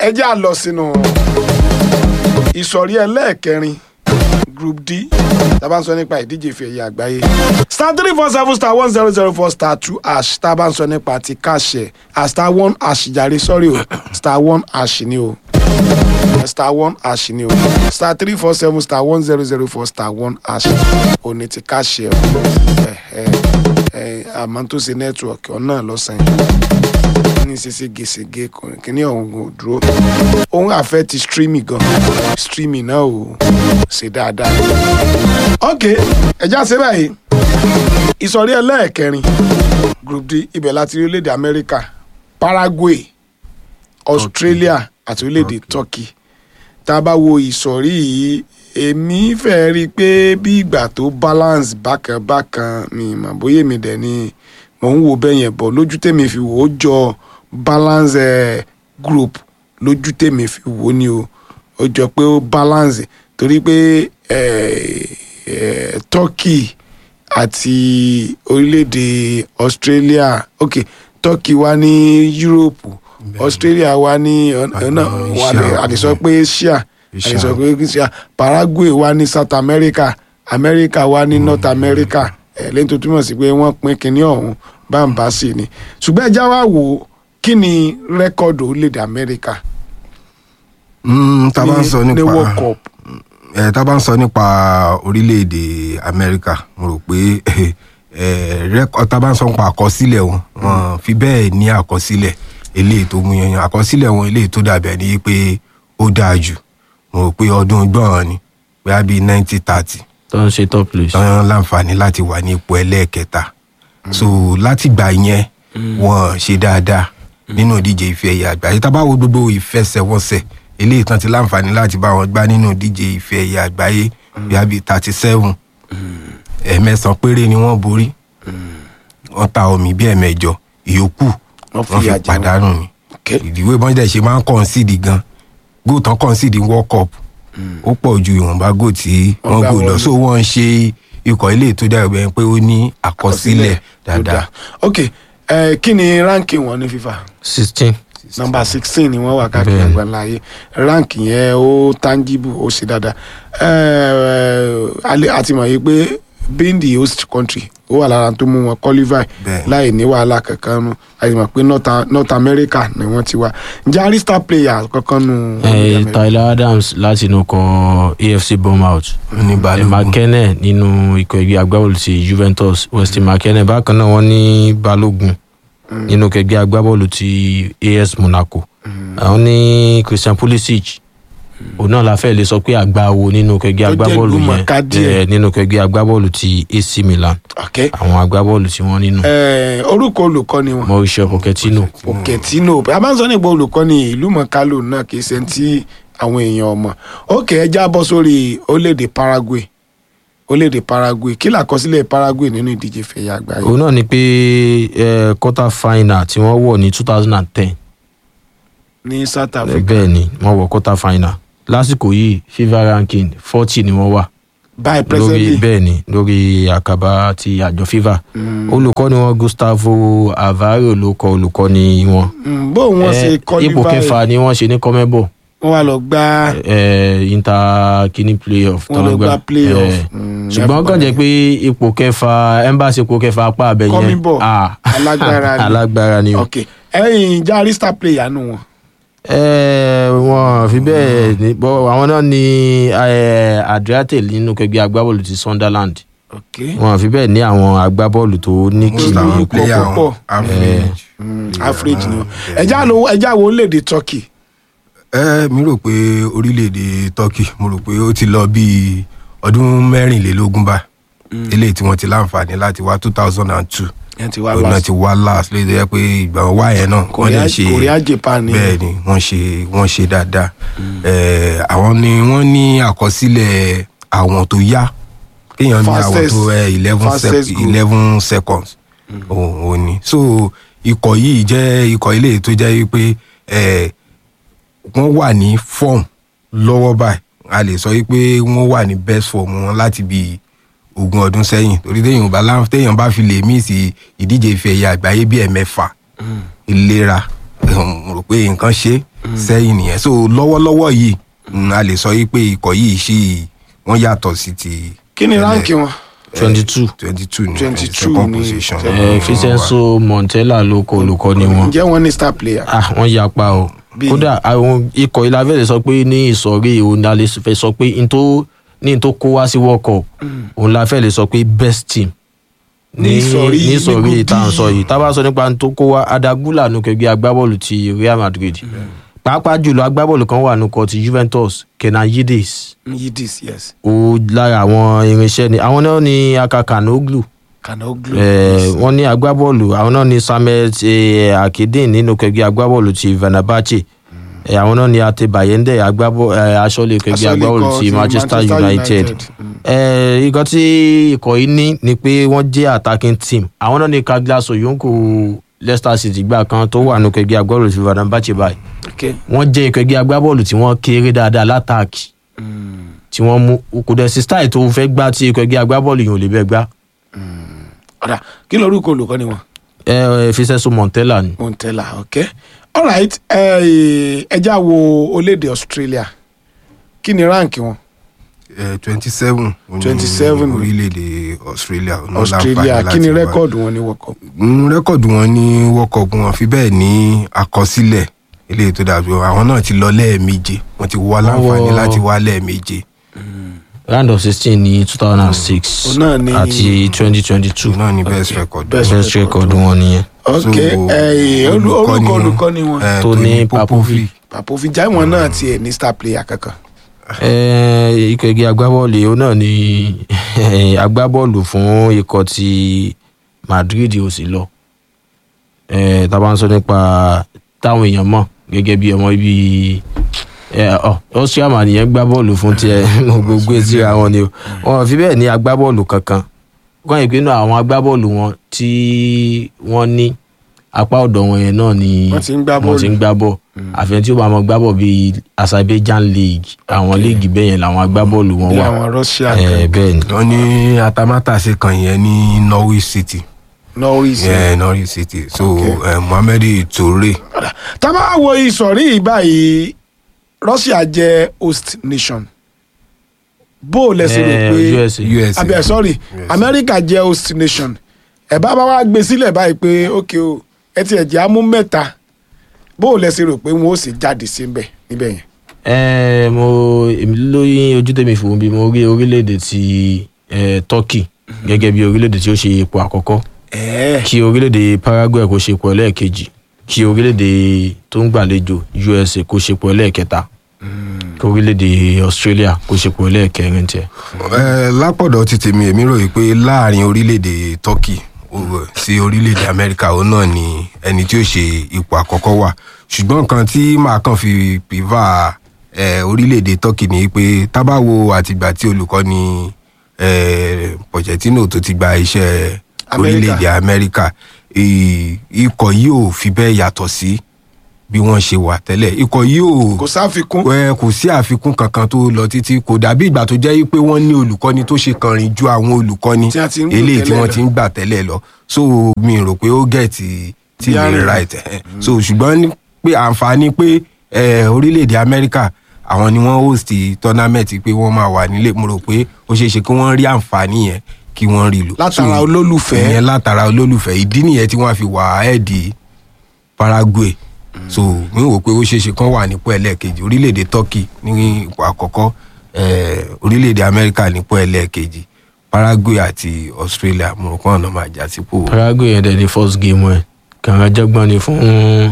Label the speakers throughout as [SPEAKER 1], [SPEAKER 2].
[SPEAKER 1] ẹ jẹ́ à lọ sínú ìsọ̀rí ẹlẹ́ẹ̀kẹrin group d tá a bá ń sọ nípa ìdíje ife ẹ̀yẹ àgbáyé star three four seven star one zero zero four star two ash tá a bá ń sọ nípa ti káṣẹ à star one ash jàre sọ́rí o star one ash ni o star one ash ni o star three four seven star one zero zero four star one ash o ní ti káṣẹ o ẹ ẹ ẹ àmọ́ tó ṣe nẹ́tíwọ̀kì ọ̀nà lọ́sàn-án ní ṣe ségesège kìíní ọ̀hún kò dúró òun àfẹ́ ti streaming gan streaming náà ò ṣe dáadáa. ok ẹja ṣe báyìí ìsọ̀rí ẹlẹ́ẹ̀kẹrin group d ibẹ̀ láti rí orílẹ̀-èdè amẹ́ríkà paraguay australia àti orílẹ̀-èdè turkey tá a bá wo ìsọ̀rí yìí èmi fẹ́ rí i pé bí ìgbà tó balance bákan bákan mi mà bóyá èmi dẹ̀ ni mò ń wo bẹ́ẹ̀ yẹn bọ̀ lójú tèmi fi wò ó jọ balance eh, group lójú tèmi fi wò ó ni o ó jọ pé ó balance torí pé eh, eh, turkey àti orílẹ̀-èdè australia ok turkey wà ní europe australia wà ní ọ̀nà àdìsọ pé asia àdìsọ pé asia paraguay wà ní south america america wà ní north america ẹ̀ lẹ́yìn tó túmọ̀ sí pé wọ́n pín kinní ọ̀hún bámbá sí ni ṣùgbọ́n ẹja wá wò ó kí ni rẹ́kọ̀dù orílẹ̀-èdè amẹ́ríkà
[SPEAKER 2] Mm, tá a bá ń sọ
[SPEAKER 1] ní
[SPEAKER 2] nípa
[SPEAKER 1] world cup
[SPEAKER 2] ẹ tá a bá ń sọ nípa orílẹ̀-èdè amẹ́ríkà mo rò pé ẹ rẹ́kọ̀ tá a bá ń sọ nípa àkọsílẹ̀ wọn wọn fi bẹ́ẹ̀ ní àkọsílẹ̀ eléyìí tó mú yanyan àkọsílẹ̀ wọn eléyìí tó dàbẹ̀ ní pé ó dáa jù mo rò pé ọdún gbọ̀n ni bóyá bíi nineteen thirty
[SPEAKER 3] tó ń ṣe top place.
[SPEAKER 2] tán láǹfààní láti wà ní ipò ẹlẹ́ẹ̀kẹta so láti gbà yẹn wọn ṣe dáadáa nínú ìdíje ife ẹ̀yẹ àgbáyé tá a bá wo gbogbo ìfẹsẹ̀wọnsẹ̀ eléyìí tán ti láǹfààní láti bá wọn gbá nínú ìdíje ife ẹ̀yẹ àgbáyé bíi bíi thirty seven ẹ̀ẹ̀mẹsàn péré ni wọ́n borí wọ́n ta omi bíi ẹ̀ẹ̀mẹjọ ìyókù
[SPEAKER 1] Wọ́n
[SPEAKER 2] wọ́n
[SPEAKER 1] fìyà
[SPEAKER 2] fi
[SPEAKER 1] jẹ wọ́n.
[SPEAKER 2] pàdánù ni
[SPEAKER 1] Okay.
[SPEAKER 2] ìdíwé bọ́ńdẹ̀ ṣe máa ń concede gan góò tán concede world cup ó pọ̀ ju ìwọ̀nba góò tí
[SPEAKER 1] Wọ́n
[SPEAKER 2] wọ́n
[SPEAKER 1] gbá
[SPEAKER 2] gò lọ
[SPEAKER 1] wọlé.
[SPEAKER 2] so wọ́n ń ṣe ikọ̀ ilé tó dára bẹ́ẹ̀ pé ó ní àkọsílẹ̀
[SPEAKER 1] tó
[SPEAKER 2] dáadáa
[SPEAKER 1] dáa. ok ẹ kí ni ránkì wọn ní fífa
[SPEAKER 3] sixteen.
[SPEAKER 1] nọmba sixteen ni wọn wà káàkiri
[SPEAKER 3] Bẹ́ẹ̀ni.
[SPEAKER 1] àgbáńláyé ránkì yẹn ó tangible ó ṣe dáadáa ẹ ẹ àti mọ̀ yìí pé being the host country ó wà lára tó mú wọn qualify
[SPEAKER 2] Bẹ́ẹ̀ni.
[SPEAKER 1] láì ní wàhálà kankan nù àti mọ̀ pé North, North America ni wọ́n ti wá ǹjẹ́ a rí star player kankan nù.
[SPEAKER 3] Eh, Tyler Adams láti inú kan AFC Bournemouth.
[SPEAKER 2] ní
[SPEAKER 3] Eh,
[SPEAKER 2] balógun
[SPEAKER 3] McKenna nínú ikọ̀ ẹgbẹ́ agbábọ́ọ̀lù ti Juventus Weston McKenna bákan náà wọ́n ní Balógun nínú ikọ̀ ẹgbẹ́ agbábọ́ọ̀lù ti AS Monaco. àwọn ní Christian Pulisic òun náà la fẹ́ lè sọ pé àgbà wo nínú ikọ̀ ẹgbẹ́
[SPEAKER 1] Tó jẹ́
[SPEAKER 3] agbábọ́ọ̀lù
[SPEAKER 1] ìlúmọ̀ọ́ká
[SPEAKER 3] yẹn
[SPEAKER 1] díẹ̀.
[SPEAKER 3] eh, nínú ikọ̀ ẹgbẹ́ agbábọ́ọ̀lù ti AC Milan
[SPEAKER 1] ok
[SPEAKER 3] àwọn agbábọ́ọ̀lù tí wọ́n nínú
[SPEAKER 1] ẹ orúkọ olùkọ́ni wọn.
[SPEAKER 3] Mauricio Pochettino.
[SPEAKER 1] Pochettino a máa ń sọ nípa olùkọ́ni ìlú mọ̀kálò náà kì í ṣe ti àwọn èèyàn ọmọ ok ẹ já bọ́ sórí orílẹ̀-èdè Paraguay orílẹ̀-èdè Paraguay kí làkọsílẹ̀ Paraguay nínú ìdíje fẹ̀yà àgbáyé
[SPEAKER 3] òun náà ni pé eh, quarter final tí wọ́n wọ̀ ní two thousand and ten
[SPEAKER 1] ní South Africa
[SPEAKER 3] bẹ́ẹ̀ ni wọ́n wọ̀ quarter final lásìkò yìí fifa ranking forty ni wọ́n wà
[SPEAKER 1] by
[SPEAKER 3] lórí
[SPEAKER 1] presently
[SPEAKER 3] bẹ́ẹ̀ ni lórí àkàbà ti àjọ fifa olùkọ́ni wọn Gustavo Alvaro ló kọ olùkọ́ni wọn
[SPEAKER 1] Mm, bó wọn ṣe
[SPEAKER 3] Eh,
[SPEAKER 1] kọ́
[SPEAKER 3] ipò kẹfà ni wọ́n ṣe ní kọ́mẹ́bọ̀
[SPEAKER 1] wọ́n wá lọ gbá
[SPEAKER 3] eh, inter kini playoff
[SPEAKER 1] Wọ́n lọ
[SPEAKER 3] tọ́lọ́
[SPEAKER 1] gbá playoff.
[SPEAKER 3] Eh,
[SPEAKER 1] Mm,
[SPEAKER 3] ṣùgbọ́n kàn jẹ́ pé ipò kẹfà embassy ipò kẹfà apá abẹ yẹn
[SPEAKER 1] Kọ́míbọ̀.
[SPEAKER 3] ah,
[SPEAKER 1] Alágbára ni.
[SPEAKER 3] alágbára ni o.
[SPEAKER 1] ok ẹ̀yin járí star player nù wọn
[SPEAKER 3] ẹ wọn fi bẹ́ẹ̀ ní bọ́ àwọn náà ní eh, Adriate nínú kẹgbẹ́ agbábọ́ọ̀lù ti Sunderland
[SPEAKER 1] ok
[SPEAKER 3] wọn fi bẹ́ẹ̀ ní àwọn agbábọ́ọ̀lù tó ní
[SPEAKER 2] most
[SPEAKER 3] kìlì
[SPEAKER 2] àwọn
[SPEAKER 1] ipò
[SPEAKER 2] player
[SPEAKER 1] púpọ̀.
[SPEAKER 2] wọn average.
[SPEAKER 1] Mm, average ni wọn ẹjá lo ẹjá wo orílẹ̀-èdè Turkey
[SPEAKER 2] ẹ mi rò pé orílẹ̀-èdè turkey mo rò pé ó ti lọ bíi ọdún mẹ́rìnlélógún bá eléyìí tí wọ́n ti láǹfààní láti wá two thousand and two
[SPEAKER 1] ẹ ti wá
[SPEAKER 2] òun náà
[SPEAKER 1] last
[SPEAKER 2] ti wá last lè jẹ́ pé ìgbà wọn wá yẹn náà wọ́n
[SPEAKER 1] Korea
[SPEAKER 2] lè ṣe
[SPEAKER 1] Korea Japan ni
[SPEAKER 2] bẹ́ẹ̀ ni wọ́n ṣe wọ́n ṣe dáadáa Eh, àwọn ni wọ́n ní àkọsílẹ̀ àwọn tó yá kéèyàn ní àwọn
[SPEAKER 1] Fastest-
[SPEAKER 2] tó eleven
[SPEAKER 1] fastest goal.
[SPEAKER 2] eleven seconds òun òun ni so ikọ̀ yìí jẹ́ ikọ̀ ilé tó jẹ́ pé eh, wọ́n wà ní form lọ́wọ́ báyìí a lè sọ pé wọ́n wà ní best form wọn láti bí ogún ọdún sẹ́yìn torí téèyàn bá láǹf téèyàn bá fi lè mí sí ìdíje ife ẹ̀yà àgbáyé bíi ẹ̀mẹ́fà ìlera mo rò pé nǹkan ṣe sẹ́yìn nìyẹn so lọ́wọ́lọ́wọ́ yìí mm, a lè sọ yìí pé ikọ̀ yìí ṣì wọ́n yàtọ̀ sí ti
[SPEAKER 1] kí ni ránkì wọn
[SPEAKER 3] twenty two
[SPEAKER 2] twenty two ní
[SPEAKER 1] 22
[SPEAKER 2] second
[SPEAKER 1] ní
[SPEAKER 2] position
[SPEAKER 1] second.
[SPEAKER 3] fisenso montella ló kọ olùkọ́ ni wọn
[SPEAKER 1] ǹjẹ́ wọ́n ní star player
[SPEAKER 3] ah wọ́n yapa o
[SPEAKER 1] Bí-
[SPEAKER 3] kódà àwọn ikọ̀ ìlàfẹ́lẹ̀ sọ pé ní ìsọ̀rí òun la lè fẹ́ sọ pé n tó ní n tó kó wá sí world cup òun la fẹ́ lè sọ pé best team
[SPEAKER 1] Ní ìsọ̀rí-
[SPEAKER 3] ní
[SPEAKER 1] ní
[SPEAKER 3] ìsọ̀rí
[SPEAKER 1] group
[SPEAKER 3] tá à ń
[SPEAKER 1] D.
[SPEAKER 3] sọ yìí tá a bá sọ nípa n tó kó wá adagula nù kẹgbẹ́ agbábọ́ọ̀lù ti real madrid pàápàá jùlọ agbábọ́ọ̀lù kan wà nù kọ ti juventus kenan yildiz
[SPEAKER 1] yidis yes
[SPEAKER 3] ó lára àwọn irinṣẹ́ ni àwọn náà ní akakanoglu
[SPEAKER 1] kanoglu
[SPEAKER 3] Eh, wọ́n ní agbábọ́ọ̀lù àwọn náà ní samuel eh, akedin nínú kẹgbẹ́ agbábọ́ọ̀lù ti venabache Eh, àwọn náà ní ate bayende agbábọ́ eh, aṣọ́lé kẹgbẹ́
[SPEAKER 1] Aṣọ́lé
[SPEAKER 3] agbábọ́ọ̀lù
[SPEAKER 1] ikọ̀
[SPEAKER 3] ti
[SPEAKER 1] ti
[SPEAKER 3] manchester
[SPEAKER 1] Manchester
[SPEAKER 3] united
[SPEAKER 1] United. Mm.
[SPEAKER 3] Eh, ikọ̀ tí ikọ̀ yìí ní ni pé wọ́n jẹ́ attacking team àwọn náà ní kaglas oyonko leicester city gbà kan tó wà nínú kẹgbẹ́ agbábọ́ọ̀lù ti venabache báyìí
[SPEAKER 1] okay
[SPEAKER 3] wọ́n jẹ́ ikọ̀ ẹgbẹ́ agbábọ́ọ̀lù tí wọ́n kéré dáadáa látàkì tí wọ́n mú kò dẹ̀ sí style tó fẹ́ gbá tí ikọ̀ ẹgbẹ́ agbábọ́ọ̀lù yìí ò lè bẹ́ẹ̀ gbá
[SPEAKER 1] ọ̀dà kí lorúkọ olùkọ́ ni wọn
[SPEAKER 3] ẹ fiseso montella ni.
[SPEAKER 1] montella okay alright ẹja wo olédè australia kí ni ránkì wọn
[SPEAKER 2] twenty seven
[SPEAKER 1] 27.
[SPEAKER 2] orílẹ̀-èdè australia ọ̀nà
[SPEAKER 1] australia
[SPEAKER 2] láǹfààní
[SPEAKER 1] kí ni
[SPEAKER 2] láti wá.
[SPEAKER 1] rẹ́kọ̀dù wọn ní world cup
[SPEAKER 2] Mm, rẹ́kọ̀dù wọn ní world cup wọn fi bẹ́ẹ̀ ní àkọsílẹ̀ eléyìí tó dàbí wọn àwọn náà ti lọ lẹ́ẹ̀méje wọ́n ti wá láǹfààní
[SPEAKER 3] wọ-
[SPEAKER 2] láti wá lẹ́ẹ̀méje
[SPEAKER 3] round of sixteen ní two thousand and six
[SPEAKER 1] Òun náà ni-
[SPEAKER 3] àti twenty twenty two
[SPEAKER 2] náà ní best record
[SPEAKER 1] Best
[SPEAKER 3] best record wọn nìyẹn.
[SPEAKER 1] okay eh, olú- orúkọ olùkọ́ ni wọn
[SPEAKER 2] eh,
[SPEAKER 3] Tony Popovic.
[SPEAKER 1] papovi jaiwọn náà tiẹ̀ ní star player kankan
[SPEAKER 3] Ẹ, ikọ̀ ẹgbẹ́ agbábọ́ọ̀lù òun náà ni agbábọ́ọ̀lù fún ikọ̀ ti madrid ò sí lọ Ẹ, tá a bá ń sọ nípa táwọn èèyàn mọ̀ gẹ́gẹ́ bí ọmọ ibi ẹ, ọ, austria man yẹn gbá bọ́ọ̀lù fún tiẹ̀ gbogbo síra wọn ni o wọn ò fi bẹ́ẹ̀ ní agbábọ́ọ̀lù kankan kọ́ ìpinnu àwọn agbábọ́ọ̀lù wọn tí wọ́n ní apá ọ̀dọ̀ wọn yẹn náà ni
[SPEAKER 1] Wọ́n ti ń gbá
[SPEAKER 3] wọ́n ti ń gbá bọ́ọ̀ àfihàn tí ó bá mọ gbá bọ́ọ̀ bíi azerbaijan league àwọn léègì bẹ́ẹ̀ yẹn làwọn agbábọ́ọ̀lù wọn
[SPEAKER 1] bí
[SPEAKER 3] wà
[SPEAKER 1] àwọn russia
[SPEAKER 3] ẹ
[SPEAKER 1] kan
[SPEAKER 3] bẹ́ẹ̀ ni
[SPEAKER 2] wọ́n ní atamátàsé kan yẹn ní norwich city
[SPEAKER 1] norwich
[SPEAKER 2] yeah, norwich city so
[SPEAKER 1] Okay.
[SPEAKER 2] eh, mohammed toure
[SPEAKER 1] tá a bá wo ìsọ̀rí yìí báyìí russia jẹ́ host nation bó o lẹ́sìn rò
[SPEAKER 3] Eh,
[SPEAKER 1] pé
[SPEAKER 3] USA.
[SPEAKER 2] usa
[SPEAKER 1] abẹ sorry america jẹ́ host nation ẹ bá bá wa gbé sílẹ̀ báyìí pé ok o ẹ ti ẹ̀jẹ̀ á mú mẹ́ta bó o lẹ́sìn rò pé wọ́n ó sì jáde síbẹ̀ níbẹ̀ yẹn.
[SPEAKER 3] ẹ mo èmi lóyún ojú tèmi fòun bí mo rí orílẹ̀-èdè ti eh, turkey gẹ́gẹ́ bí orílẹ̀-èdè tí ó ṣe ipò àkọ́kọ́
[SPEAKER 1] ẹ̀ẹ́
[SPEAKER 3] kí orílẹ̀-èdè paraguay kó ṣe ipò ẹlẹ́ẹ̀kejì kí orílẹ̀-èdè tó ń gbàlejò usa kó ṣe ipò ẹlẹ́ẹ̀kẹta kí orílẹ̀-èdè australia kó ṣe ipò ẹlẹ́ẹ̀kẹrin tiẹ̀.
[SPEAKER 2] Eh, lápọ̀dọ̀ ti tèmi èmi rò yìí pé láàrin orílẹ̀-èdè turkey o- sí orílẹ̀-èdè amẹ́ríkà òun náà ni ẹni tí ó ṣe ipò àkọ́kọ́ wà ṣùgbọ́n nǹkan tí màá kàn fi pìvà eh, orílẹ̀-èdè turkey ni pé tábàwo àtìgbà tí olùkọ́ni eh, pochettino tó ti gba iṣẹ́
[SPEAKER 1] Amẹ́ríkà.
[SPEAKER 2] orílẹ̀-èdè amẹ́ríkà i- ikọ̀ yìí ò fi bẹ́ẹ̀ yàtọ̀ sí bí wọ́n ṣe wà tẹ́lẹ̀ ikọ̀ yìí ò
[SPEAKER 1] kò sáfikún
[SPEAKER 2] ẹ kò sí àfikún kankan tó lọ títí kò dàbí ìgbà tó jẹ́ pé wọ́n ní olùkọ́ni tó ṣe kànrin ju àwọn olùkọ́ni
[SPEAKER 1] Tí a ti ń lò
[SPEAKER 2] eléyìí tí
[SPEAKER 1] tẹ́lẹ̀
[SPEAKER 2] wọ́n
[SPEAKER 1] lọ.
[SPEAKER 2] ti ń gbà tẹ́lẹ̀ lọ so mi rò pé ó gẹ̀ẹ́tì tí
[SPEAKER 1] Bí
[SPEAKER 2] mi
[SPEAKER 1] àrùn.
[SPEAKER 2] right ẹ̀. so ṣùgbọ́n ní pé àǹfààní pé eh, orílẹ̀-èdè amẹ́ríkà àwọn ni wọ́n host tournament pé wọ́n máa wà nílé mo rò pé ó ṣeé ṣe kí wọ́n rí àǹfààní yẹn kí wọ́n rí lò.
[SPEAKER 1] Látara
[SPEAKER 2] So,
[SPEAKER 1] olólùfẹ́.
[SPEAKER 2] ìyẹn látara olólùfẹ́ ìdí nìyẹn tí wọ́n fi wà ẹ́ẹ̀dì paraguay so mi wò pé ó ṣeéṣe kán wà nípò ẹlẹ́ẹ̀kejì orílẹ̀-èdè turkey ní ipò àkọ́kọ́ eh, orílẹ̀-èdè amẹ́ríkà nípò ẹlẹ́ẹ̀kejì paraguay àti australia mo rò pé ọ̀nà máa jà sípò.
[SPEAKER 3] paraguay yẹn dẹ̀ ní first game ẹ̀ kàrà jẹ́gbọ́n ni fún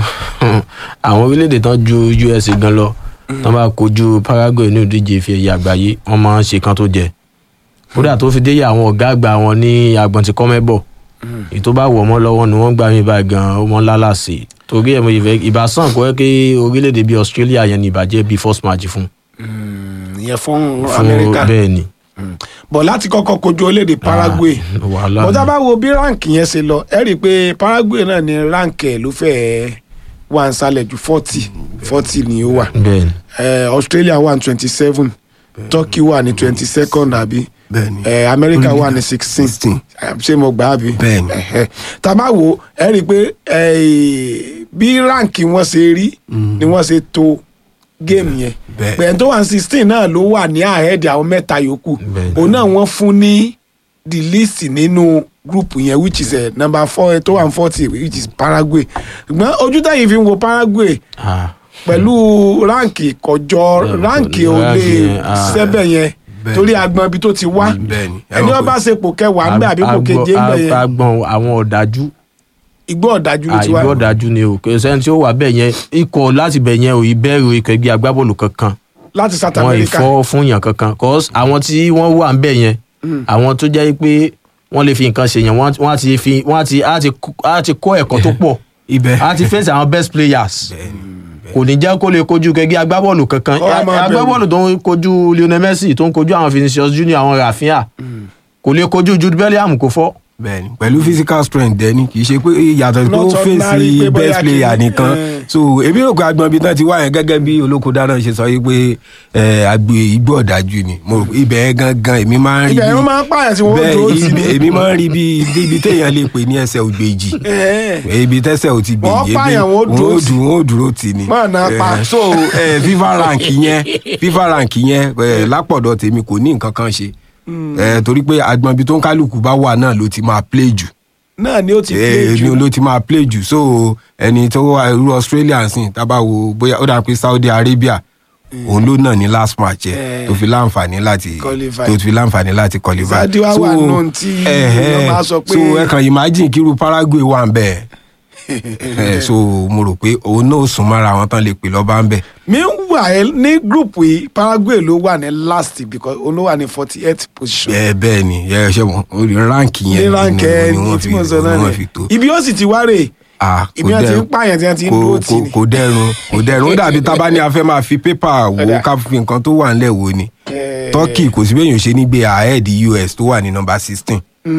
[SPEAKER 3] àwọn orílẹ̀-èdè tán ju usa gan lọ tán bá kojú paraguay ní ìdíje ìfi ẹ̀yà àgbáyé wọ́n máa ń ṣe kan tó jẹ kódà tó fi dé yà àwọn ọ̀gá àgbà wọn ní agbọ̀n tí kọ́mẹ́bọ̀ èyí tó bá wọ̀ mọ́ lọ́wọ́ ni wọ́n gbà mí báyìí gan ó mọ́ lálàsì torí ẹ̀ mo ìfẹ́ ìbásàn kọ́ ẹ́ kí orílẹ̀-èdè bíi australia yẹn ní ìbàjẹ́ bíi first match fún
[SPEAKER 1] ìyẹn fún
[SPEAKER 3] fún
[SPEAKER 1] amẹ́ríkà
[SPEAKER 3] bẹ́ẹ̀ ni
[SPEAKER 1] bọ̀ láti kọ́kọ́ kojú orílẹ̀-èdè paraguay
[SPEAKER 3] Ah, wàhálà
[SPEAKER 1] bọ́tà
[SPEAKER 3] ni.
[SPEAKER 1] bá wo bí ránkì yẹn ṣe lọ ẹ rí i pé paraguay náà ni ránkì ẹ̀ ló fẹ́ẹ́ wà ń sálẹ̀ ju forty forty ni ó wà
[SPEAKER 3] bẹ́ẹ̀ ni
[SPEAKER 1] Eh, australia wà ní twenty seven turkey wà ní twenty second àbí
[SPEAKER 2] Bẹ́ẹ̀ni.
[SPEAKER 1] Eh, america wà ní sixteen
[SPEAKER 2] 16.
[SPEAKER 1] ṣé mo gbà á bí.
[SPEAKER 2] Bẹ́ẹ̀ni.
[SPEAKER 1] Ẹ̀hẹ́. tá a bá wo ẹ rí i pé eh, bí ráǹkì wọn ṣe rí ni wọ́n ṣe to géèmù yẹn
[SPEAKER 2] Bẹ́ẹ̀.
[SPEAKER 1] pẹ̀lú tó wà ní sixteen náà ló wà ní àhẹ́ẹ̀dì àwọn mẹ́ta yòókù
[SPEAKER 3] Bẹ́ẹ̀.
[SPEAKER 1] òun náà wọ́n fún ní the list nínú group yẹn which is uh, number four tó wà ní forty which is Paraguay ṣùgbọ́n ojú táyì fi ń wo Paraguay
[SPEAKER 3] Ah,
[SPEAKER 1] pẹ̀lú ráǹkì kọjọ
[SPEAKER 3] Bẹ́ẹ̀,
[SPEAKER 1] ráǹkì ò lè
[SPEAKER 3] ráǹkì yẹn, ah.
[SPEAKER 1] sẹ́bẹ̀ yẹn
[SPEAKER 2] Bẹ́ẹ̀.
[SPEAKER 1] torí agbọn ibi tó ti wá
[SPEAKER 2] bẹ́ẹ̀ni
[SPEAKER 1] ẹni wọn bá ṣe pò kẹwàá ń bẹ àbí pò
[SPEAKER 3] agbọn-
[SPEAKER 1] keje ń bẹ yẹn
[SPEAKER 3] agbọn àwọn ọ̀dájú
[SPEAKER 1] igbó ọ̀dájú ló ti wá
[SPEAKER 3] àìgbọ́ ọ̀dájú ni o kò sẹ́ni tí ó wà bẹ́ẹ̀ yẹn ikọ̀ láti bẹ̀ yẹn ò ìbẹ̀rù ikọ̀ ẹgbẹ́ agbábọ́ọ̀lù kankan
[SPEAKER 1] láti South
[SPEAKER 3] wọn
[SPEAKER 1] America
[SPEAKER 3] ìfọ́ fún yàn kankan cause àwọn tí wọ́n wà ń bẹ̀ yẹn àwọn tó jẹ́ pé wọ́n lè fi nǹkan ṣe yẹn wọ́n wọ́n á ti fi wọ́n á ti á ti kó- á ti kọ́ ẹ̀kọ́ tó pọ̀
[SPEAKER 2] ibẹ̀
[SPEAKER 3] á ti fèsì àwọn best players kò ní jẹ́ kó lè kojú kẹgbẹ́ agbábọ́ọ̀lù kankan
[SPEAKER 1] Kọ́ á máa bẹ̀rù.
[SPEAKER 3] agbábọ́ọ̀lù tó ń kojú Lionel Messi tó ń kojú àwọn Vinicius Junior àwọn Rafinha kò lè kojú Jude Bellingham kò fọ́
[SPEAKER 2] bẹ́ẹ̀ni pẹ̀lú physical strength dẹni kì í ṣe pé yàtọ̀ tó
[SPEAKER 1] Not ordinary pé
[SPEAKER 2] fèsì
[SPEAKER 1] bóyá
[SPEAKER 2] best player
[SPEAKER 1] kí-
[SPEAKER 2] nìkan
[SPEAKER 1] eh.
[SPEAKER 2] so èmi rò pé agbọn ibi tán ti wá yẹn gẹ́gẹ́ bí olóko dáná ṣe sọ yìí pé ẹ, agbo igbó ọ̀dájú ni mo rò pé ibẹ̀ yẹn gangan èmi máa ń rí
[SPEAKER 1] ibẹ̀ yẹn
[SPEAKER 2] bí-
[SPEAKER 1] wọ́n máa ń pààyàn tí wọ́n
[SPEAKER 2] bẹ́ẹ̀
[SPEAKER 1] dúró tì
[SPEAKER 2] ibi-
[SPEAKER 1] ní.
[SPEAKER 2] èmi máa ń rí bí ibi téèyàn lè pè ní ẹsẹ̀ ògbèjì
[SPEAKER 1] Ẹ̀ẹ́.
[SPEAKER 2] ibi tẹ́sẹ̀ ò ti gbèjì
[SPEAKER 1] Wọ́n pààyàn, wọ́n dúró tì.
[SPEAKER 2] dùn ó dúró tì ní.
[SPEAKER 1] Máa na pa.
[SPEAKER 2] Eh, so eh, fifa rank yẹn fifa rank yẹn eh, lápọ̀dọ̀ tèmi kò ní nǹkan kan ṣe Eh, torí pé agbọn ibi tó ń kálukú bá wà náà ló ti máa play jù
[SPEAKER 1] náà ni ó ti play
[SPEAKER 2] Eh,
[SPEAKER 1] jù
[SPEAKER 2] ni ló ti máa play jù so ẹni tó wà irú Australia sìn tábà wo bóyá ó dà pé Saudi Arabia òun ló náà ní last match ẹ
[SPEAKER 1] Eh.
[SPEAKER 2] tó fi láǹfààní láti
[SPEAKER 1] Qualify.
[SPEAKER 2] tó fi láǹfààní láti qualify
[SPEAKER 1] Saudi wá wà nù tí
[SPEAKER 2] eh,
[SPEAKER 1] wọ́n
[SPEAKER 2] eh,
[SPEAKER 1] máa sọ pé-
[SPEAKER 2] so ẹ kàn imagine kíru Paraguay wà ń bẹ̀ ẹ so mo rò pé òun náà sùn mọ́ra àwọn tán lè pè lọ́ba ń bẹ̀
[SPEAKER 1] meanwhile ní group yìí Paraguay ló wà ní last because òun ló wà ní forty eight position
[SPEAKER 2] ẹ bẹ́ẹ̀ ni ẹ ṣe wọn orí ránkì
[SPEAKER 1] ní
[SPEAKER 2] yẹn
[SPEAKER 1] ránkẹ́
[SPEAKER 2] ni wọ́n
[SPEAKER 1] tí
[SPEAKER 2] fi
[SPEAKER 1] mo sọ
[SPEAKER 2] ni
[SPEAKER 1] náà
[SPEAKER 2] wọ́n
[SPEAKER 1] ni
[SPEAKER 2] fi tó
[SPEAKER 1] ibi ó sì ti wá rè
[SPEAKER 2] Ah, kò
[SPEAKER 1] ibi wọn ti ń
[SPEAKER 2] dẹrùn.
[SPEAKER 1] pààyàn tí wọn ti ń
[SPEAKER 2] kò
[SPEAKER 1] dúró tì
[SPEAKER 2] kò
[SPEAKER 1] ní.
[SPEAKER 2] kò dẹrùn kò dẹrùn ó dàbí tábà ní a fẹ́ máa fi pépà wo
[SPEAKER 1] Ọ̀dà.
[SPEAKER 2] ká fi nǹkan tó wà ńlẹ̀ wo ni
[SPEAKER 1] Eh.
[SPEAKER 2] Turkey kò sí bẹ́ẹ̀ yóò ṣe ní gbé ahead US tó wà ní nọ́mbà sixteen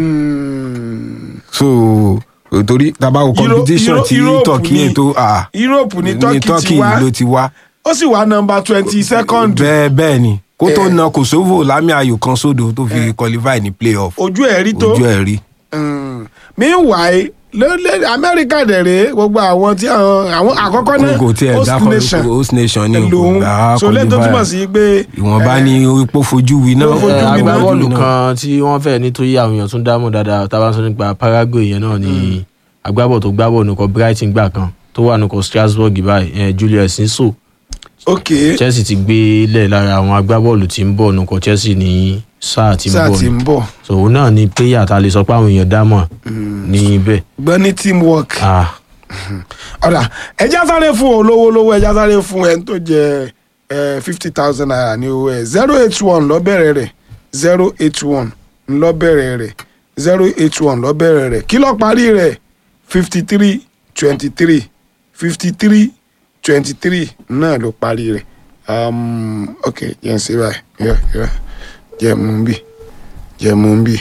[SPEAKER 1] Mm.
[SPEAKER 2] so torí tábà wo
[SPEAKER 1] Euro-
[SPEAKER 2] competition
[SPEAKER 1] Euro-
[SPEAKER 2] tí
[SPEAKER 1] Europe
[SPEAKER 2] Turkey
[SPEAKER 1] ni-
[SPEAKER 2] yẹn tó ah,
[SPEAKER 1] Europe ní Turkey ti wá
[SPEAKER 2] ló ti wá
[SPEAKER 1] ó sì wá nọ́mbà twenty second
[SPEAKER 2] bẹ́ẹ̀ bẹ́ẹ̀ ni kó tó
[SPEAKER 1] Eh.
[SPEAKER 2] na Kosovo lámì ayò kan sódò tó fi qualify ní playoff
[SPEAKER 1] ojú ẹ̀ rí tó
[SPEAKER 2] ojú ẹ̀ rí.
[SPEAKER 1] Mm. meanwhile lórílẹ̀ amẹ́ríkà dẹ̀rẹ̀ gbogbo àwọn tí àwọn àwọn àkọ́kọ́ náà
[SPEAKER 2] kò tiẹ̀
[SPEAKER 1] host
[SPEAKER 2] dákọ̀
[SPEAKER 1] nation
[SPEAKER 2] host nation ni
[SPEAKER 1] lòun
[SPEAKER 2] gbà á
[SPEAKER 1] so lẹ́yìn tó
[SPEAKER 2] qualify.
[SPEAKER 1] túmọ̀ sí pé
[SPEAKER 2] ìwọ̀nba
[SPEAKER 1] eh,
[SPEAKER 2] ni ipò fojú wí náà.
[SPEAKER 1] Ó fojú
[SPEAKER 3] Eh,
[SPEAKER 1] mi náà.
[SPEAKER 3] agbábọ́ọ̀lù kan tí wọ́n fẹ́ nítorí àwọn èèyàn tún dámọ̀ dáadáa tá a bá ń sọ nípa Paraguay yẹn náà ni agbábọ́ọ̀lù tó gbábọ́ọ̀lù nìkan Brighton gbà kan tó wà nìkan Strasbourg báyìí eh, Julius Nso
[SPEAKER 1] ok
[SPEAKER 3] Chelsea ti gbé lẹ̀ lára àwọn agbábọ́ọ̀lù tí ń bọ̀ nìkan Chelsea ní sáà tí ń
[SPEAKER 1] sáà
[SPEAKER 3] bọ̀
[SPEAKER 1] ti
[SPEAKER 3] ni
[SPEAKER 1] ń bọ̀
[SPEAKER 3] so òun náà ni player tá a lè sọ pé àwọn èèyàn dámọ̀ ní ibẹ̀
[SPEAKER 1] gbọ́ ní teamwork
[SPEAKER 3] ah
[SPEAKER 1] ọ̀dà ẹja sáré fún olówó lówó ẹja sáré fún ẹni tó jẹ fifty thousand naira ní owó ẹ zero eight one lọ́bẹ̀rẹ̀ rẹ̀ zero eight one lọ́bẹ̀rẹ̀ rẹ̀ zero eight one lọ́bẹ̀rẹ̀ rẹ̀ kí ló parí rẹ̀ fifty three twenty three fifty three twenty three náà ló parí rẹ̀ um, ok jẹ́ n ṣe báyìí yọ yọ jẹ́ mú un bì jẹ́ mú un bì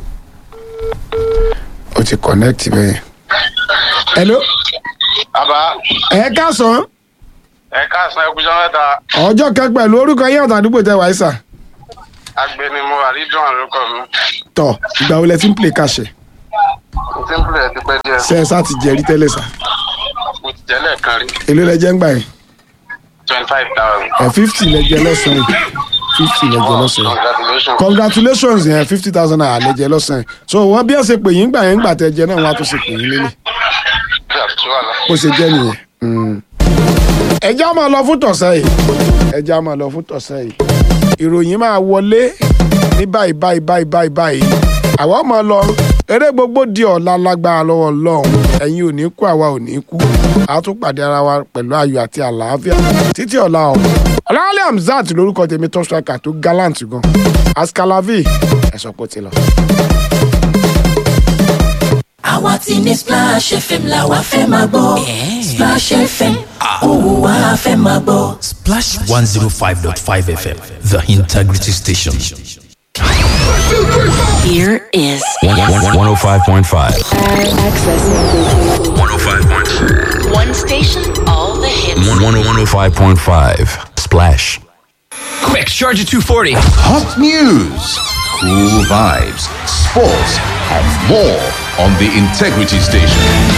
[SPEAKER 1] ó ti connect bẹ́ẹ̀. hello
[SPEAKER 4] Bàbá
[SPEAKER 1] ẹ káàsán
[SPEAKER 4] ẹ káàsán ẹkújọ́ mẹ́ta
[SPEAKER 1] ọjọ́ kan pẹ̀lú orúkọ yín àtàdúgbò tẹ wáyé sà
[SPEAKER 4] agbẹnimọ àrídùn àlùkò mi.
[SPEAKER 1] tọ ìgbà wo lẹ ti ń play kàṣẹ
[SPEAKER 4] Mo ti ń pèlè ti pẹ́ díẹ̀.
[SPEAKER 1] ṣe ẹ sá ti jẹrí tẹ́lẹ̀ sà
[SPEAKER 4] Mo ti jẹ́ lẹ́ẹ̀kan rí
[SPEAKER 1] èló lẹ jẹ ń gbà yẹn
[SPEAKER 4] twenty five thousand.
[SPEAKER 1] ẹ fifty lẹ jẹ lọ́sàn yìí fifty lẹ jẹ lọ́sàn yìí
[SPEAKER 4] Congratulations.
[SPEAKER 1] congratulations yẹn fifty thousand naira lẹ jẹ lọ́sàn yìí so wọn bí ẹ ṣe pè yín gbà yẹn gbà tẹ jẹ náà wọn á tún ṣe pè yín lélẹ̀
[SPEAKER 4] Bí àtúntò wà lọ.
[SPEAKER 1] bó ṣe jẹ́ nìyẹn. Mm. ẹja máa lọ fún tọ̀sẹ̀ yìí ẹja máa lọ fún tọ̀sẹ̀ yìí ìròyìn máa wọlé ní báyìí báyìí báyìí báyìí báyìí àwa máa lọ eré gbogbo di ọ̀la lágbára lọ́wọ́ lọ́hùn ẹ̀yin ò ní kú àwa ò ní kú a tún pàdé ara wa pẹ̀lú ayọ̀ àti àlàáfíà títí ọ̀la ọ̀ ọ̀làwálẹ̀ hamzat lórúkọ tèmi top striker tó gallant gan askalavi ẹ̀sọ́ pọ̀ ti lọ.
[SPEAKER 5] àwa ti ní Splash FM la wa fẹ́ máa gbọ́ Splash FM òun wa fẹ́ máa gbọ́.
[SPEAKER 6] Splash 105.5 FM, the integrity station.
[SPEAKER 7] Here is
[SPEAKER 6] 105.5.
[SPEAKER 7] access.
[SPEAKER 6] 105.5.
[SPEAKER 7] One station, all the hits.
[SPEAKER 6] 105.5. Splash.
[SPEAKER 8] Quick, Charger 240.
[SPEAKER 9] Hot news, cool vibes, sports, and more on the Integrity Station.